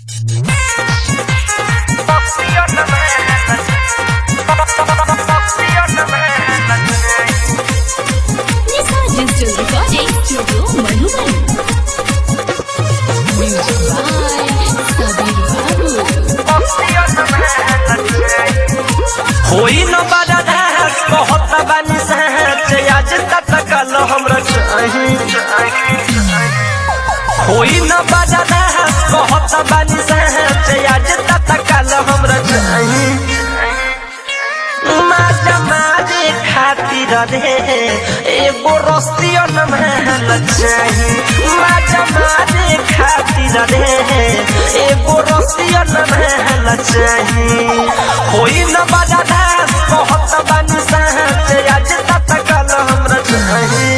Nisa Digital Recording Studio Madhuban. Music by Sabir Babu. होई न बड़ा धास कहत बानी सहज आज तक कल हमरा चाही होई न बड़ा धास कहत बानी सहज आज तक कल हमरा चाही माजा मारे खातिर रे एगो रस्तियो न महल चाही माजा मारे खातिर रे एगो रस्तियो न महल चाही होई न बड़ा धास कहत बानी सहज आज तक कल हमरा चाही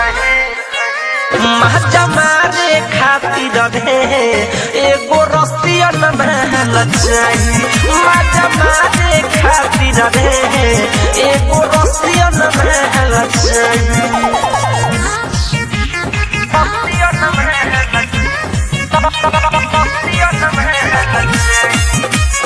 माजा मारे खातिर रे एगो रस्तिया न महल चाही माजा मारे खातिर रे एगो रस्तिया न महल चाही रस्तिया न महल रस्तिया न महल चाही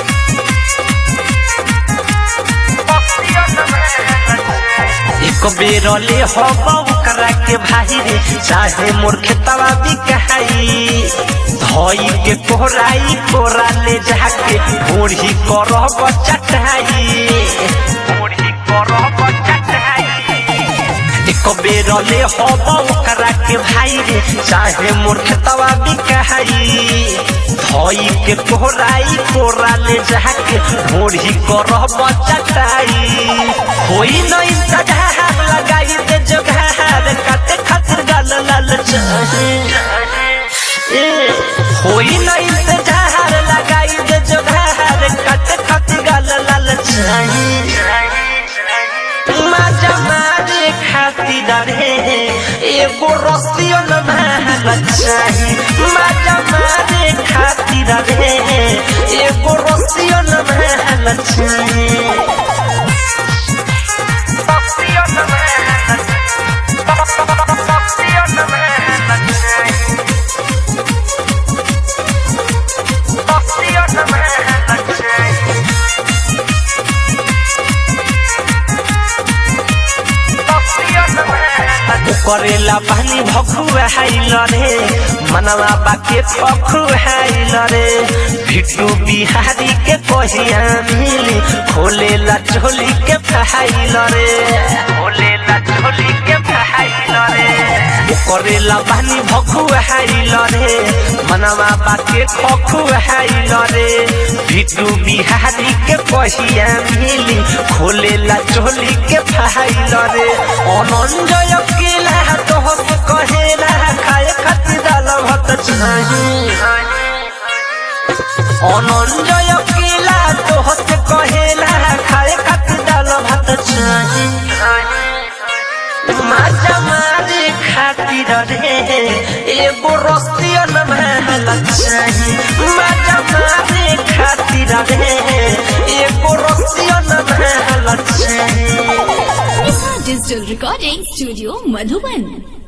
रस्तिया न महल चाही एक बेर ले हवा करा के भाई रे चाहे मोर खेतवा भी कहाई धोई के कोहराई कोरा ले जाके बूढ़ी करब चटाई बूढ़ी करब चटाई एक बेर ले हवा करा के भाई रे चाहे मोर खेतवा भी कहाई धोई के कोहराई कोरा ले जाके बूढ़ी करब चटाई होई न इंतजार लगाई दे जोगार काटे खातिर गाल लाल चाही ए, होई न इंतजार लगाई दे जोगार काटे खातिर गाल लाल चाही माजा मारे खातिर रे एगो रस्तियो न महल चाही माजा मारे खातिर रे एगो रस्तियो न महल चाही रस्तियो न महल रस्तियो न महल चाही रस्तियो न महल चाही करेला पानी भखुआ हाइल रे मनवा बाके पखुआइल रे भिटू बिहारी के कहिया मिली खोलेला झोली के फहाइल रे खोलेला झोली के फहाइल रे करेला पानी भखुआइल रे मनवा बाके खखुआइल रे भिटू बिहारी के कहिया मिली खोलेला झोली के फहाइल रे अनंजय केला तो कहेला खाए खातिर दाल भात चाही अनंजय केला तो कहेला खाए खातिर दाल भात चाही माजा मारे खातिर रे एगो रस्तियो न महल चाही माजा मारे खातिर रे एगो रस्तियो न महल चाही Nisa Digital Recording Studio Madhuban.